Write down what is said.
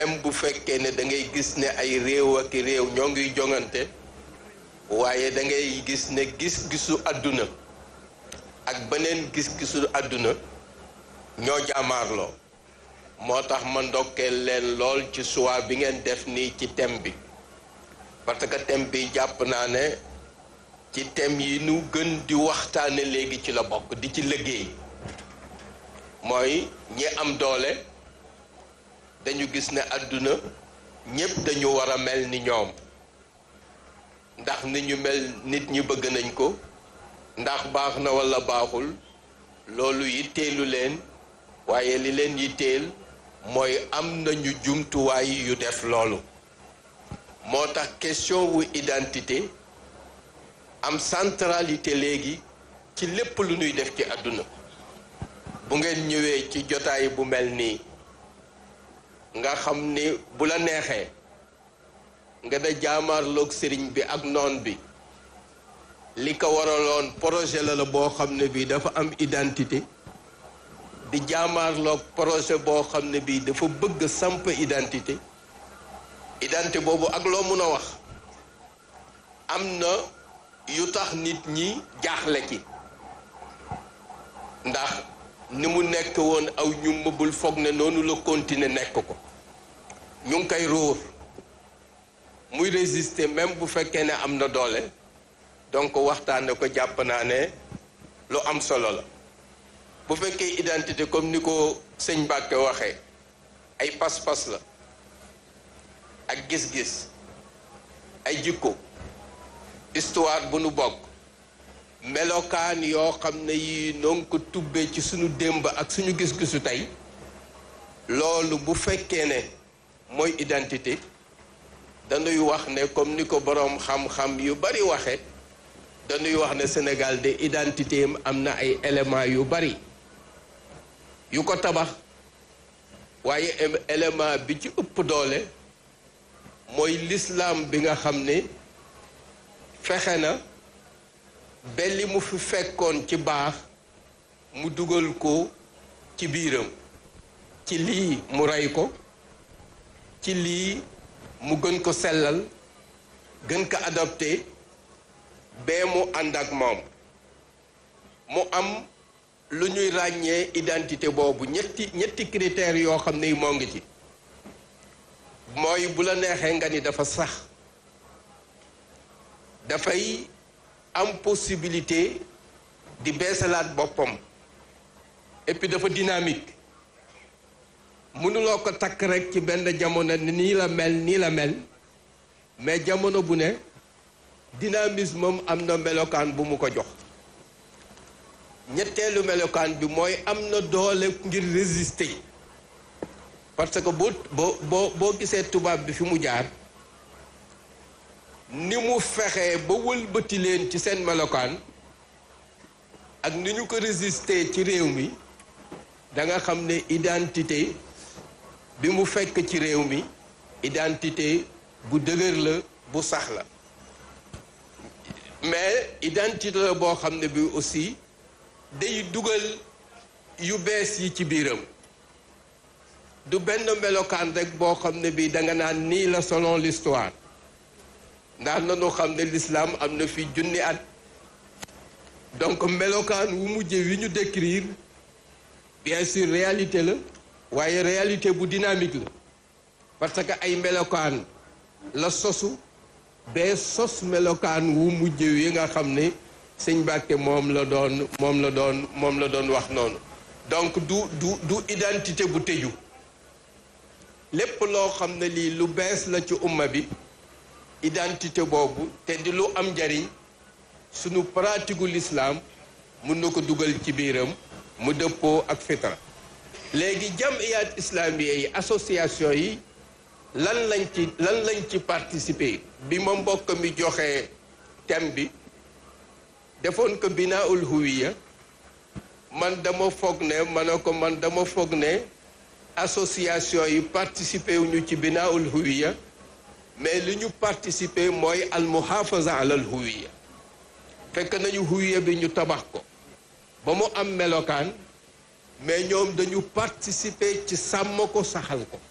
même bu fekkee ne da ngay gis ne ay réew ak réew ñoo ngi jongante waaye da ngay gis ne gis-gisu àdduna ak beneen gis-gisu àdduna ñoo jaamaarloo moo tax ma ndokkeel leen lool ci choix bi ngeen def nii ci thème bi parce que thème bi jàpp naa ne ci thème yi nu gën di waxtaane léegi ci la bokk di ci liggéey mooy ñi am doole dañu gis ne àdduna ñépp dañu war a mel ni ñoom ndax ni ñu mel nit ñi bëgg nañ ko ndax baax na walla baaxul loolu yitteelu leen waaye li leen yitteel mooy am nañu jumtuwaay yu def loolu moo tax question wu identité am centralité léegi ci lépp lu ñuy def ci àdduna bu ngeen ñëwee ci jotaay bu mel nii nga xam ni bu la neexee nga da jaamaarloog sëriñ bi ak noon bi li ko waraloon projet la la boo xam ne bii dafa am identité di jaamaarloog projet boo xam ne bii dafa bëgg samp identité identité boobu ak loo mun a wax am na yu tax nit ñi jaaxle ci ndax ni mu nekk woon aw ñu mëbul foog ne noonu la continuer nekk ko ñu ngi koy ruur muy résister même bu fekkee ne am na doole donc waxtaane ko jàpp naa ne lu am solo la bu fekkee identité comme ni ko sëñ Mbàkke waxee ay pas-pas la ak gis-gis ay jikko histoire bu nu bokk melokaan yoo xam ne yi noonu ko tubbee ci suñu démb ak suñu gis-gisu tey loolu bu fekkee ne mooy identité dañuy wax ne comme ni ko boroom xam-xam yu bari waxe dañuy wax ne Sénégal de identité am na ay éléments yu bari yu ko tabax waaye élément bi ci ëpp doole mooy lislaam bi nga xam ne fexe na ba li mu fi fekkoon ci baax mu dugal ko ci biiram ci lii mu rey ko ci lii mu gën ko sellal gën ko adopté bee mu ànd ak moom mu am lu ñuy ràññee identité boobu ñetti ñetti critères yoo xam ne moo ngi ci mooy bu la neexee nga ni dafa sax dafay am possibilité di beesalaat boppam et puis dafa dynamique mënuloo ko takk rek ci benn jamono nii la mel nii la mel mais jamono bu ne dynamisme moom am na melokaan bu mu ko jox ñetteelu melokaan bi mooy am na doole ngir résister parce que boo boo boo boo gisee tubaab bi fi mu jaar ni mu fexee ba wëlbati leen ci seen melokaan ak ni ñu ko résister ci réew mi da nga xam ne identité bi mu fekk ci réew mi identité bu dëgër la bu sax la mais identité la boo xam ne bi aussi day dugal yu bees yi ci biiram du benn melokaan rek boo xam ne bi da nga naan nii la selon l'histoire ndax nanu xam ne l'islam am na fi junni at donc melokaan wu mujje wi ñu décrire bien sûr réalité la waaye réalité bu dynamique la parce que ay melokaan la sosu bee sos melokaan wu mujje wi nga xam ne sëñ Mbàkke moom la doon moom la doon moom la doon wax noonu donc du du du identité bu tëju lépp loo xam ne lii lu bees la ci umma bi identité boobu te di lu am njariñ sunu pratique gu l'islam mun na ko dugal ci biiram mu dëppoo ak fitra léegi jamiyat islamiye yi association yi lan lañ ci lan lañ ci participer bi ma mbokk mi joxe thème bi defoon ko binaul huwiya man dama foog ne ma ne ko man dama foog ne association yi participer wuñu ci binaul huwiya mais li ñu participer mooy al muhafaza alal huwiya fekk nañu huwiya bi ñu tabax ko ba mu am melokaan mais ñoom dañu participer ci sàmm ko saxal ko